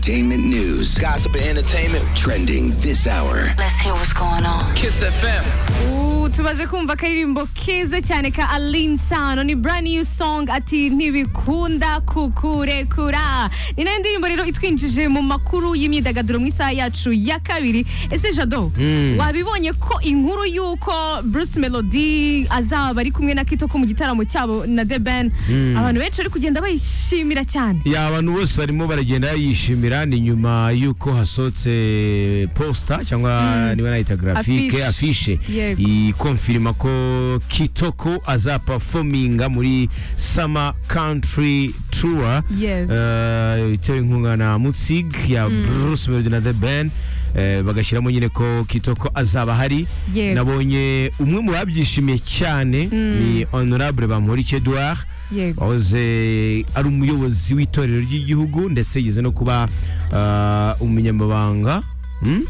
Entertainment news, Gossip and entertainment. trending this hour. Let's hear what's going on. Kiss FM. Ubu tumaze kumva akaririmbo keza cyane ka Aline Sano ni brand new song ati ntibikunda kukurekura ni nayo ndirimbo rero itwinjije mu makuru y'imyidagaduro mu isaha yacu ya kabiri ese Jado wabibonye ko inkuru y'uko Bruce Melody azaba ari kumwe na Kitoko mu gitaramo cyabo na The Ben abantu benshi bari kugenda bayishimira cyane ya abantu bose barimo baragenda yishimira ni nyuma y'uko hasohotse posta cyangwa niba nayita grafike afishe Yego. ikonfirima ko kitoko azapafominga muri summer country tour Yes. Eh, itewe inkunga na mutzig ya bruce melody na the ben Eh, bagashyiramo nyine ko kitoko azaba ahari Yego. nabonye umwe mu babyishimiye cyane ni honorable bamporiki edouard Yego. wahoze ari umuyobozi w'itorero ry'igihugu ndetse yigeze no kuba ah, umunyamabanga Hmm?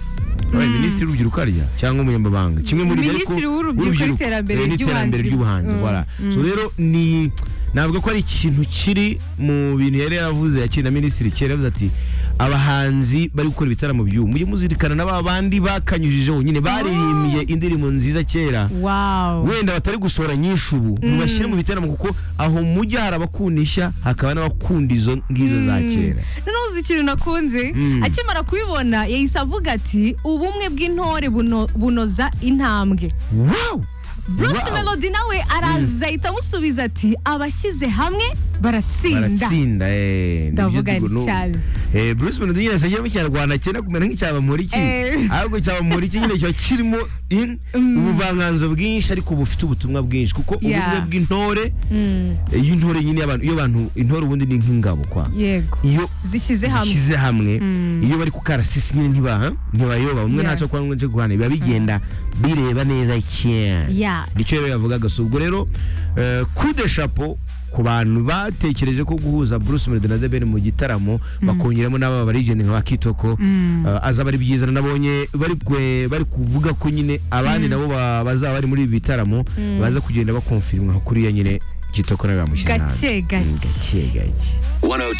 Wabaye minisitiri w'urubyiruko arya cyangwa umunyamabanga kimwe muri ibyo ariko- Minisitiri w'urubyiruko n'iterambere eh, n'iterambere ry'ubuhanzi. ry'ubuhanzi Mm. voilà. so rero ni navuga ko ari ikintu kiri mu bintu yari yaravuze yakiri na minisitiri kera yavuze ati abahanzi bari gukora ibitaramo by'ubu mujye muzirikana na ba bandi bakanyujijeho nyine baririmbye indirimbo nziza kera wow wenda batari gusohora nyinshi ubu mubashyire mu bitaramo kuko aho mujya hari abakundisha hakaba n'abakunda izo ngizo za kera noneho uzi ikintu nakunze Mm. akimara kubibona yahise avuga ati ubumwe bw'intore buno- bunoza intambwe wow bruce Wow. melody nawe araza ahita amusubiza ati abashyize hamwe baratsinda baratsinda eh, nibyo Ndavuga tugo- nti no- cyazi. eh, bruce melody nyine ashyiramo ikinyarwanda cyenda kumera nk'icyabamuriki Eh. ariko icyabamuriki nyine kiba kirimo in- ubuvanganzo bwinshi ariko bufite ubutumwa bwinshi kuko Yeah. ubumwe bw'intore Mm, eh, y'intore nyine y'abantu iyo abantu intore ubundi ni nk'ingabo kwa yego iyo zishyize hamwe zishyize hamwe iyo bari ku karasisi nyine ntibaha ntibayoba umwe Yeah. ntacyo kuba ngo nje guhana biba bigenda bireba neza cyane ya nicyo rero yavugaga si ubwo rero kude shapo ku bantu batekereje ko guhuza Bruce Melody na The Ben mu gitaramo bakongeramo n'aba barigeni nka Kitoko eh, azaba ari byiza nabonye bari kwe- bari kuvuga ko nyine abandi nabo ba- bazaba bari muri ibi bitaramo baza kugenda bakonfirma kuriya nyine Kitoko nawe bamushyize hanze gake gake gake gake 102.